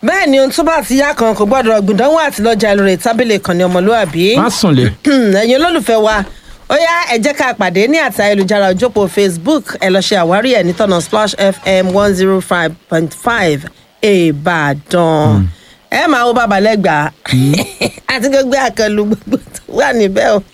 bẹ́ẹ̀ ni ohun tó bá ti yá kan kò gbọ́dọ̀ gbìdánwò àti lọ́jà lórí tábìlì kan ní ọmọlúwàbí má sùn lé. ẹ̀yin olólùfẹ́ wa ó yá ẹ jẹ́ ká pàdé ní àti ayélujára òjòpó facebook ẹ lọ ṣe àwárí ẹ̀ ní tọ́nà splash fm one zero five point five ìbàdàn ẹ máa wo bàbá lẹ́gbàá àti gbogbo àkànlù gbogbo tó wà níbẹ̀ o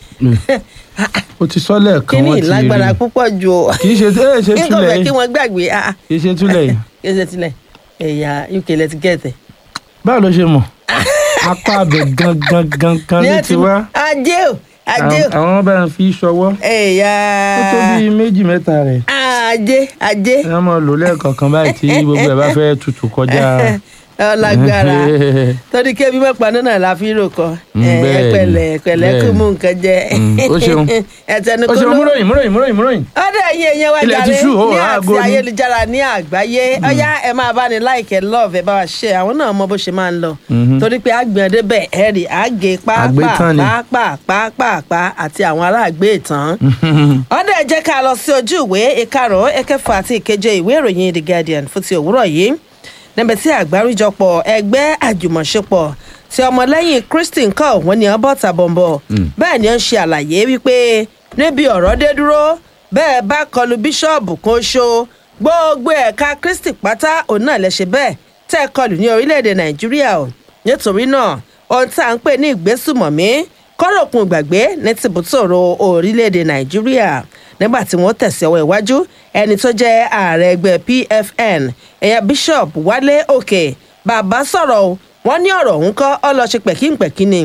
o ti sọ lẹ́ẹ̀kan kíní wọ́n ti rí ìlágbára púpọ̀ ju o kì í ṣe ẹ ṣe nígbà túlẹ̀ fẹ́ kí yìí wọ́n gbàgbé ah, kì í ṣe túlẹ̀ yìí kí ẹ ṣe tilẹ̀ ẹ̀yà uk lẹ ti gẹ̀ẹ́tẹ̀. báwo ló ṣe mọ̀ apá abẹ gangan gangan ló ti wá ajé o ajé o àwọn bá ń fi ṣọwọ́ ẹ̀yà ó tó bíi méjì mẹ́ta rẹ̀ ajé ajé ẹ máa lò lẹ́ẹ̀kọ̀ọ̀kan báyìí tí gbogbo ẹ̀ bá fẹ́ tutù kọjá ọlágbára torí kébí mẹ́pa náà la fi rò kọ Mm, ẹ bẹ́ẹ̀ni, pẹ̀lẹ́ pẹ̀lẹ́ kó bẹ́ẹ̀ni. mú nǹkan jẹ Mm, ó ṣeun. ẹtẹnu ó kó ṣe ló múròyìn múròyìn múròyìn múròyìn ọdẹ ẹyin ẹyin wa Ilẹ̀ jàre ti ṣú, ó, ní aago àti ni. ayélujára ní àgbáyé ọyá ẹ máa bá ní láìkẹ love ẹ bá wa ṣe àwọn náà mọ bó ṣe máa ń lọ Mhm. torí pé àgbọn débẹ ẹ rí àgé Àgbétán ni. pàápàá àti àwọn aráàgbé ìtàn ọdẹ ẹ jẹ́ ká lọ sí ojú ìwé ìkarùn ẹ̀kẹfà àti ìkeje ìwé ìròyìn the guardian fún ti òwúrọ̀ yìí níbi tí àgbáríjọpọ̀ ẹgbẹ́ àjùmọ̀ṣepọ̀ tí ọmọlẹ́yìn kristi nǹkan wọn ni wọ́n bọ́ ta bọ̀m̀bọ̀ bẹ́ẹ̀ ni ó ń ṣe àlàyé wípé níbi ọ̀rọ̀ dé dúró bẹ́ẹ̀ bá kọlu bíṣọ́ọ̀bù kan ṣo gbogbo ẹ̀ka kristi pátá òun náà lè ṣe bẹ́ẹ̀ tẹ́ ẹ kọlù ní orílẹ̀-èdè nàìjíríà o nítorí náà ohun tá à ń pè ní ìgbésùmọ̀mí kọ́rọ̀kùn ìgbàgbé ní tìbútòrò orílẹ̀-èdè nàìjíríà nígbà tí wọ́n tẹ̀sí ọwọ́ iwájú ẹni tó jẹ́ ààrẹ ẹgbẹ́ pfn ẹ̀yà bishop wálé òkè bàbá sọ̀rọ̀ o wọ́n ní ọ̀rọ̀ òun kọ́ ọ lọ ṣe pẹ̀kínpẹ̀kí ni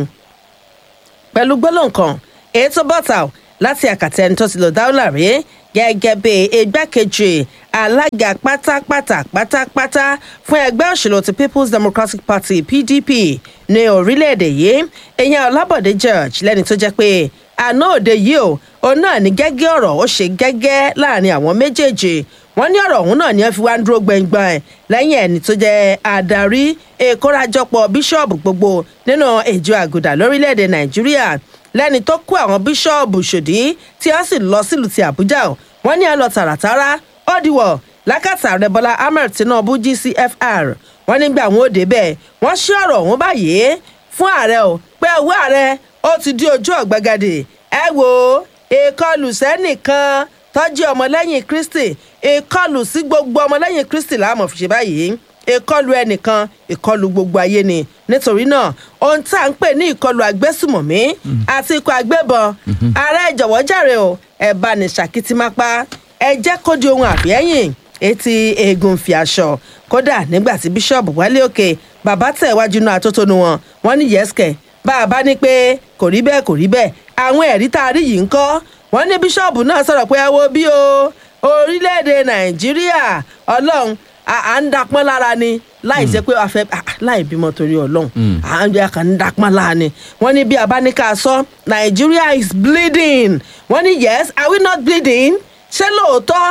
pẹ̀lú gbólóhùn kan èyí tó bọ́ta ò láti àkàtà ẹni tó ti lò dáúlà rí gẹ́gẹ́ bí igbákejì alága pátápátá pátápátá fún ẹgbẹ́ òṣèlú ti people's democratic party pdp ní orílẹ̀-èdè yìí ìyẹn ọlábọ̀dé george lẹ́ni tó jẹ́ pé àná òde yìí o òun náà ní gẹ́gẹ́ ọ̀rọ̀ ó ṣe gẹ́gẹ́ láàrin àwọn méjèèjì wọ́n ní ọ̀rọ̀ ọ̀hún náà ni wọ́n fi wá ń dúró gbẹ̀ngbọ̀n ẹ̀ lẹ́yìn ẹni tó jẹ́ adarí ìkórajọpọ̀ bíṣọ́ọ̀bù gbogbo nínú ìjọ àgùdà lórílẹ̀‐èdè nàìjíríà lẹ́ni tó kó àwọn bíṣọ́ọ̀bù ṣòdí tí wọ́n sì lọ sílùú ti àbújá o wọ́n ní ẹ lọ tààràtàrà ó dìwọ̀ lákàtà rẹ̀ bọ́lá ahmed tinubu gcfr wọ́n nígbà wọn ò débẹ̀ wọ́n ṣí ọ̀rọ̀ ọ̀hún báyìí fún ààrẹ o pé owó ààrẹ ó ti di ojú ọ̀gbagadè ẹ wo ìkọlù sẹ́nìkan tọ́jú ọmọlẹ́yìn kristi ìkọlù sí gbogbo ọmọlẹ́yìn kristi láàmú fi ṣe báyìí ìkọlù ẹnìkan ìkọlù gbogbo ayé ni nítorí náà ohun tá à ń pè ní ìkọlù agbésùmọ̀mí àti ikọ̀ agbébọn ààrẹ jọ̀wọ́ jàre o ẹ bá ní ṣàkìtìmápá ẹ jẹ́ kó di ohun àbíẹ́yìn etí eegun fi aṣọ kódà nígbà tí bíṣọ̀bù wálé òkè bàbá tẹ̀ wájú náà àtótónu wọn wọn ní yẹ́sìkẹ̀ bá a bá ní pé kò rí bẹ́ẹ̀ kò rí bẹ́ẹ̀ àwọn ẹ̀rí tá a rí yìí ń kọ́ wọ́n ní bíṣọ̀bù náà sọ̀rọ̀ pé ẹ wo bí o orílẹ̀-èdè nàìjíríà ọlọ́run à ń dapọ́n lára ni láì jẹ́ pé a fẹ́ láì bímọ torí ọlọ́run à ń jẹ́ kàn ń dapọ́n lára ni wọ́n ní bí a bá ní ká sọ nàìjíríà is bleeding wọ́n ní yes are we not bleeding ṣé lóòótọ́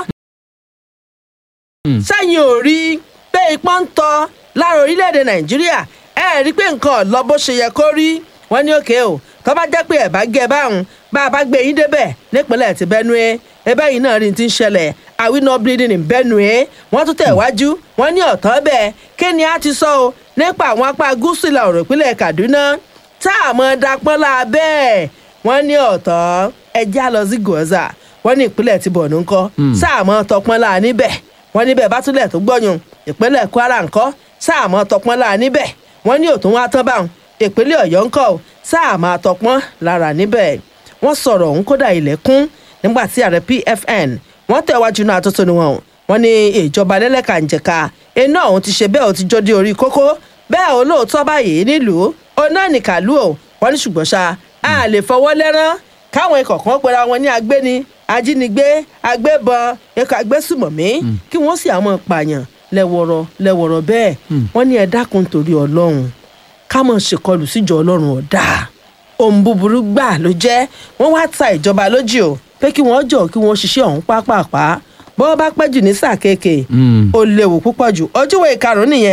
sẹ́yìn ò rí pé ipá ń tọ́ lára orílẹ̀-èdè nàìjíríà ẹ rí i pé nǹkan lọ bó ṣe yẹ kó rí wọ́n ní òkè o tó bá jẹ́ pé ẹ̀ bá gẹ báwọn bá a bá gbé yín débẹ̀ nípínlẹ̀ ti benue ẹbẹ́ yìí náà rí ti ń ṣẹlẹ̀ are we not bleeding in benue wọ́n tún tẹ̀ wájú wọ́n ní ọ̀tọ́ bẹ́ẹ̀ kí ni a ti sọ o nípa àwọn apá gúúsù ìlà òrò ìpínlẹ̀ kaduna tá a mọ̀ dapọ́n la bẹ́ẹ̀ wọ́n ní ọ̀tọ́ ẹjẹ́ á lọ sí gòza wọ́n ní ìpínlẹ̀ ti bọ̀ nùkọ́ sáàmọ́ tọpọ́n la níbẹ̀ wọ́n níbẹ̀ bá túlẹ̀ tó gbọ́yùn ìpínlẹ̀ kwara ńkọ́ sáàmọ́ tọpọ́n la níbẹ̀ wọ́n ní òtún wá tán báwọn ìpínlẹ̀ ọ̀yọ́ ńkọ́ sáàmọ́ tọpọ́n lára níbẹ̀ wọ́n sọ̀rọ̀ òun kódà ilẹ̀kùn nígbà tí ààrẹ pfn wọ́n tẹ̀wájú náà àtúntò ni wọn wọ́n ní ìjọba lẹ́lẹ́kànjẹ̀ka iná òun ti ṣe bẹ́ẹ̀ ó ti jó dé orí kókó bẹ́ẹ̀ olóòótọ́ báyìí nílùú ọ̀nà nìkàlù ò wọ́n ní ṣùgbọ́n ṣá a lè fọwọ́ lẹ́rán káwọn ikọ̀ kan pera wọn ní agbéni ajínigbé agbébọn ikọ̀ agbésùmọ̀mí kí wọ́n sì àwọn pààyàn lẹ́wọ̀rọ̀ lẹ́wọ̀rọ̀ bẹ́ẹ̀ wọ́n ní ẹ dákun torí ọlọ́run ká mọ̀ ṣèkọlù síjọ ọlọ́run ọ̀dà ohun búburú gbà ló jẹ́ wọ́n wá ta ìjọba lójì o pé kí wọ́n jọ kí wọ́n ṣiṣẹ́ ọ̀hún pápápá bọ́ bá pẹ́ jù ní sáà kéèké ó léwu púpọ̀ jù ojúwe ìkarùn-ún nìyẹn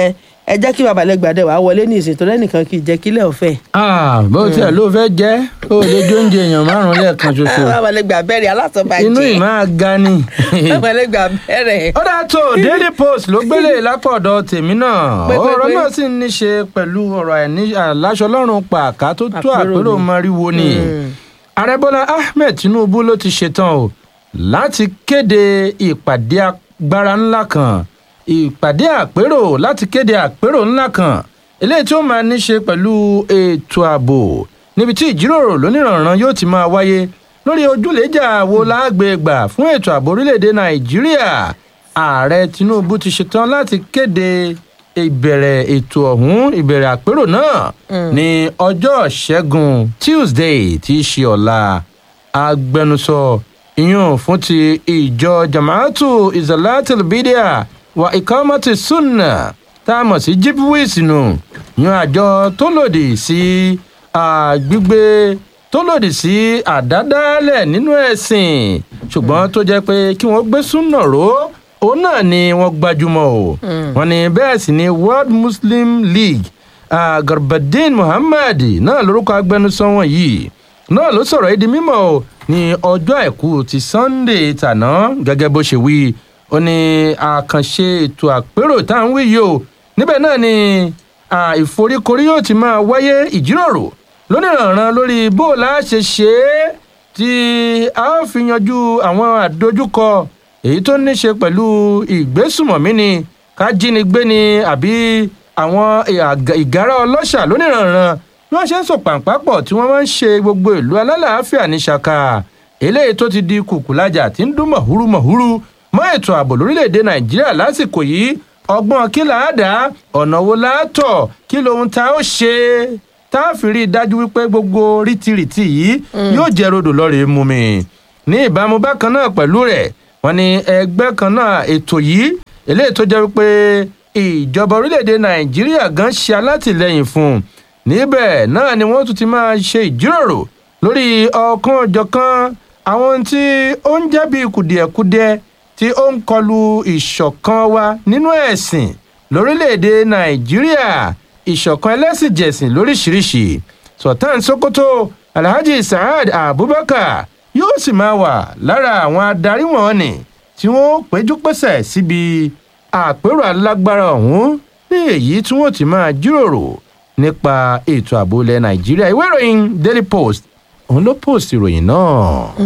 ẹ jẹ́ kí babalẹ́gbàdẹ wàá wọlé ní ìsìn tó lẹ́nìkan kì í jẹ́ kílẹ̀ ọ̀fẹ́. Ah, bó tiẹ̀ ló fẹ́ jẹ́ ó lè jó oúnjẹ èèyàn márùn-ún lẹ́ẹ̀kan ṣoṣo babalẹ́gbà bẹ̀rẹ̀ alásọ̀bàjẹ́ inú ì máa ga ni. babalẹ́gbà bẹ̀rẹ̀. ó dáa tó daily post ló gbélé lápọ̀dọ̀ tèmi náà Pé, pé, ọ̀rọ̀ pé. náà sì ní ṣe pẹ̀lú ọ̀rọ̀ àìní àláṣọ lọ́rùn pàká tó tó Àpérò àpérò ni. mọ́ríwo ni ààrẹ bọ́lá ahmed tinubu ló ti ṣetán o láti kéde ìpàdé agbára ńlá kan ìpàdé àpérò láti kéde àpérò ńlá kan eléyìí tí ó máa ní ṣe pẹ̀lú ètò ààbò níbi tí ìjíròrò lóníranran yóò ti máa wáyé lórí ojúlẹ̀jà wo láàgbègbà fún ètò ààbò orílẹ̀-èdè nàìjíríà ààrẹ tinubu ti ṣetán láti kéde ìbẹ̀rẹ̀ ètò ọ̀hún ìbẹ̀rẹ̀ àpérò náà ní ọjọ́ ṣẹ́gun tuesday tí í ṣe ọ̀la agbẹnusọ ìyún fún ti ìjọ jamaatu izalatul bidia wa ikamati sunna tá a mọ̀ sí jipwis nù yan àjọ tó lòdì sí àgbígbé tó lòdì sí àdádálẹ̀ nínú ẹ̀sìn ṣùgbọ́n tó jẹ́ pé kí wọ́n gbé súnà ró òun náà ni wọ́n gbajúmọ̀ o wọ́n ní bẹ́ẹ̀ sì ni world muslim league ah, garbadin muhammad náà lórúkọ agbẹnusọ wọn yìí náà ló sọ̀rọ̀ yìí di mímọ́ o ní ọjọ́ àìkú ti sunday tàná gẹ́gẹ́ bó ṣe wí ó ní àkànṣe ètò àpérò tá à ń wí yìí o níbẹ̀ náà ni ah, ìforíkorí yóò ti máa wáyé ìjíròrò lónìrànràn lórí bó o la ṣe ṣe é tí a ó fi yanjú àwọn àdójúkọ èyí tó ní ṣe pẹ̀lú ìgbésùmọ̀mí ni ká jínigbé ni àbí àwọn ìhà- ìgárá ọlọ́ṣà lónìrànràn bí wọ́n ṣe ń sọ pàǹpá pọ̀ tí wọ́n máa ń ṣe gbogbo ìlú alálàáfíà ní ṣaka eléyìí tó ti di kùkùlájà tí ń dún mọ̀húrú mọ̀húrú mọ́ ètò ààbò lórílẹ̀‐èdè nàìjíríà lásìkò yìí ọgbọ́n kí là á dá ọ̀nà wo là á tọ̀ kí lohun tá ó ṣe tá a fi rí i dájú wípé gbogbo rìtìrìtì yìí yóò jẹ́ rodò lọ́rẹ̀ẹ́ mú mi ní ìbámu bákan náà pẹ̀lú rẹ̀ wọ́n ní ẹgbẹ́ kan náà ètò yìí eléyìí tó jẹ́ wípé ìjọba orílẹ̀‐èdè nàìjíríà gan ṣe alátìlẹyìn fún un níbẹ̀ náà ni wọ́n tún ti máa ṣe ìjíròrò lórí ọ̀kan ọ̀jọ̀kan àwọn ohun tí ó ń jẹ́ bí kùdìẹ̀kudiẹ tí ó ń kọlu ìṣọ̀kan wa nínú ẹ̀sìn lórílẹ̀‐èdè nàìjíríà ìṣọ̀kan ẹlẹ́sìnjẹ̀sìn lóríṣiríṣi sultan sokoto alhaji saad abubakar yóò sì máa wà lára àwọn adarí wọn ni tí wọn péjú pésẹ̀ síbi àpérò alágbára ọ̀hún ní èyí tí wọn ti máa jíròrò nípa ètò ààbò ilẹ̀ nàìjíríà ìwé ìròyìn daily post òun ló post ìròyìn náà.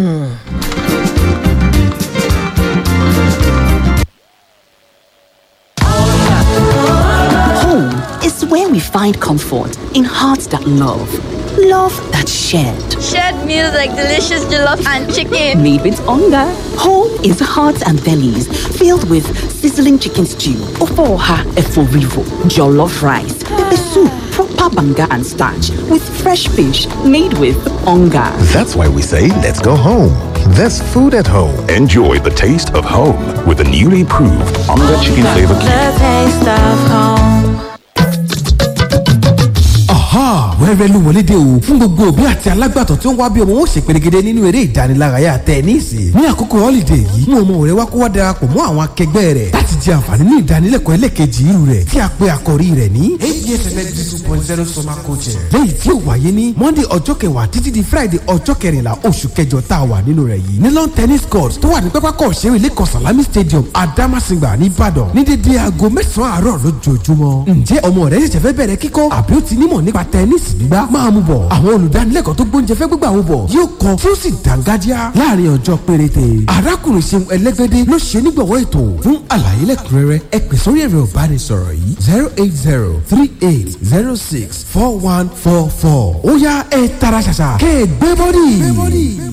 Home is where we find comfort in hearts that love, love that shared. Shared meals like delicious jollof and chicken. Made with hunger. Home is hearts and bellies filled with sizzling chicken stew, ofoha eforivo, jollof rice, pepper soup, proper banga and starch with fresh fish made with hunger. That's why we say, let's go home. There's food at home. Enjoy the taste of home with the newly proved Onga Chicken Flavor Cube. The taste of home. aha wẹ́rẹ́ ló wọlé dé o fún gbogbo òbí àti alágbàtọ́ tí ó ń wá bí ọmọ wọn ó ṣe pèrègede nínú eré ìdánilárayá tẹníìsì ní àkókò họ́lìdè yìí mú ọmọ rẹ wá kó wá darapọ̀ mọ́ àwọn akẹgbẹ́ rẹ̀ láti jẹ àǹfààní ní ìdánilẹ́kọ̀ọ́ ẹlẹ́kejì irú rẹ̀ tí a pe àkọ́rí rẹ̀ ní absms two point zero summer coaching lẹ́yìn tí ó wáyé ní monday ọjọ́ kẹwàá títí di friday ọjọ́ kẹrìnlá oṣù kẹjọ tá a wà nínú rẹ̀ yìí ní lawn tennis court tó wà ní pápákọ̀ òṣèré lẹ́kọ̀ọ́ salami stadium adamasingba nìbàdàn ní dédé aago mẹ́sàn-án àárọ̀ lójoojúmọ́ ǹjẹ́ ọmọ rẹ ṣẹ̀ṣẹ̀ fẹ́ bẹ̀rẹ̀ kíkọ́ àbí ó ti nímọ̀ nípa tẹnísì gbígbá máa mú bọ̀ àwọn olùdánilẹ́kọ̀ọ́ tó gbóúnjẹ fẹ́ gbígbà wọn bọ̀ yóò kọ́ tí ó sì dángájá láàrin ọjọ́ péréte arákùnrin ṣeun ẹlẹ́gbẹ́dẹ́ ló ṣe nígbàwọ́ ètò fún àlàyé lẹ́kùnrẹ́rẹ́ ẹ pè sórí ẹ̀rọ ìbánisọ̀rọ̀ yìí zero eight zero three eight zero six four one four four ó yá ẹ tara ṣàṣà kẹ́ ẹ gbé bọ́dì.